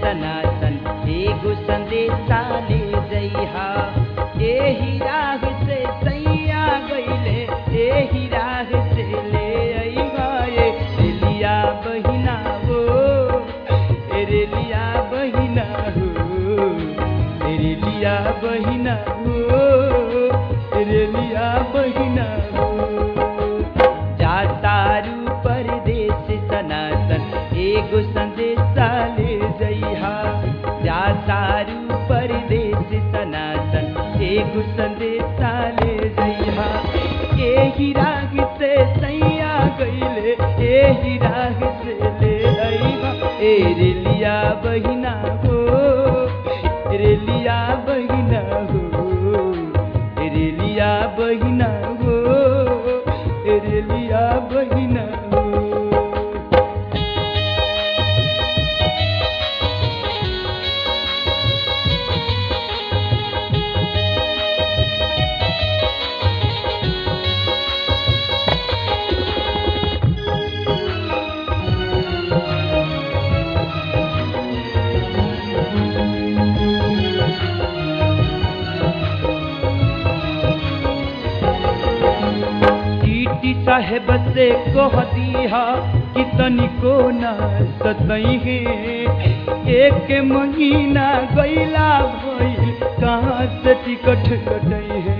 सनातन एगो संदेशा ले जइहा एही राह से सैया गइले एही राह से ले अइहा ए रेलिया बहिना हो ए रेलिया बहिना हो ए रेलिया बहिना हो ए रेलिया बहिना हो जातारू परदेश सनातन एगो संदेशा ले जइहा जातारू परदेश सनातन एगो संदेशा ले जइहा एही राग से सैया गइले एही राग से ले अइहा ए रेलिया बहिना हो रेलिया बहिना हो रेलिया बहिना हो रेलिया बहिना हो टीटी साहेब से कह दिया कि तनिको न सतई है एक महीना गैला भइल कहाँ से टिकट कटई है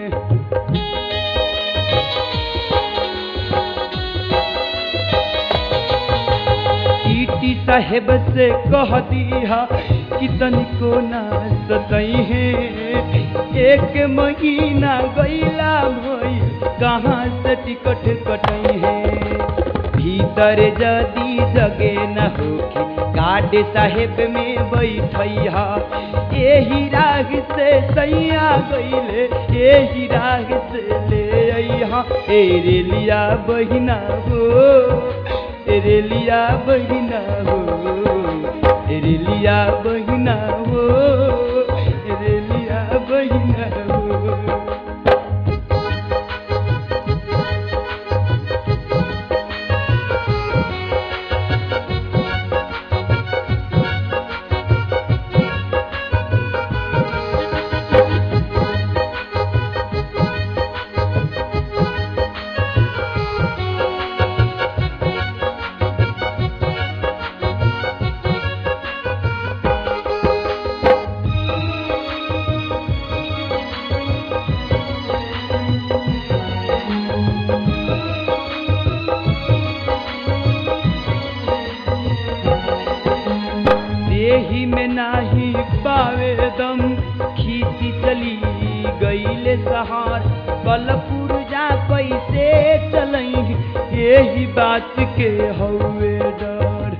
टीटी साहेब से कह दिया कि तनिको न सतई है एक महीना गैला भइल कहाँ से टिकट कटई है भीतर जदी जगे न होखी गाड साहेब में बैठैहा एही राग से सैया गइले एही राग से ले अइहा ए रेलिया बहिना हो ए रेलिया बहिना हो ए रेलिया बहिना हो ए रेलिया बहिना हो देही में नाही पावे दम खींची चली गईले सहार कलपुर जा कैसे चलई यही बात के हौवे डर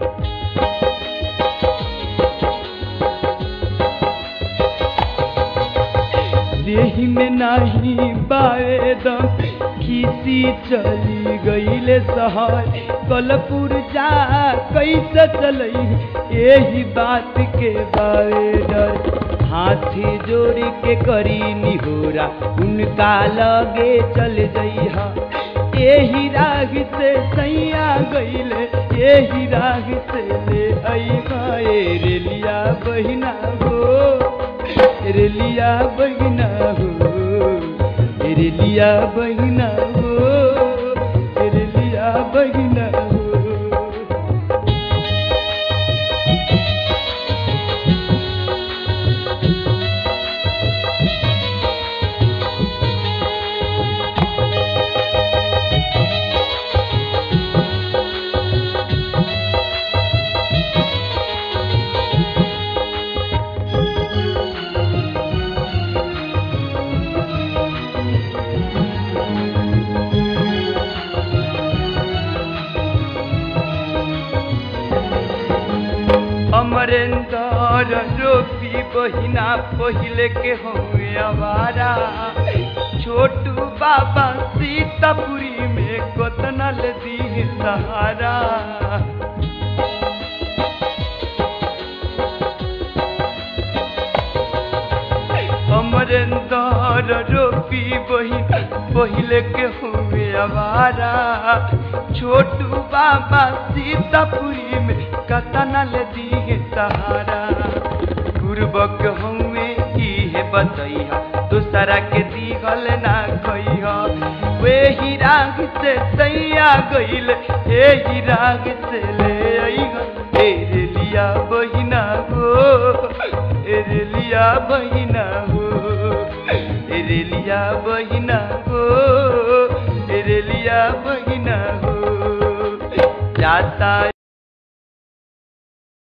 देही में नाही बावे दम खीसी चली गईले सहार कलपुर जा कैसे चलई यही बात के बावे डर हाथी जोड़ के करी निहोरा उनका लगे चल जइहा यही राग से सैया गईले यही राग से ले अइहा ए रेलिया बहिना हो रेलिया बहिना हो रेलिया बहिना हो रेलिया बहिना हो अमरेंद्र रोपी बहिना पहिले के हुए आवारा छोटू बाबा सीतापुरी में कोतनल दी सहारा अमरेंद्र रोपी बहिन पहिले के हुए आवारा छोटू बाबा सीतापुरी में कतना ले दिए सहारा गुरबक हमें इहे बतैहा दूसरा के दिगल ना खैहा वे ही राग से सैया गइल एही राग से ले अइहा ए रे लिया बहिना हो ए रे लिया बहिना हो ए रे लिया बहिना हो ए रे लिया बहिना हो जाता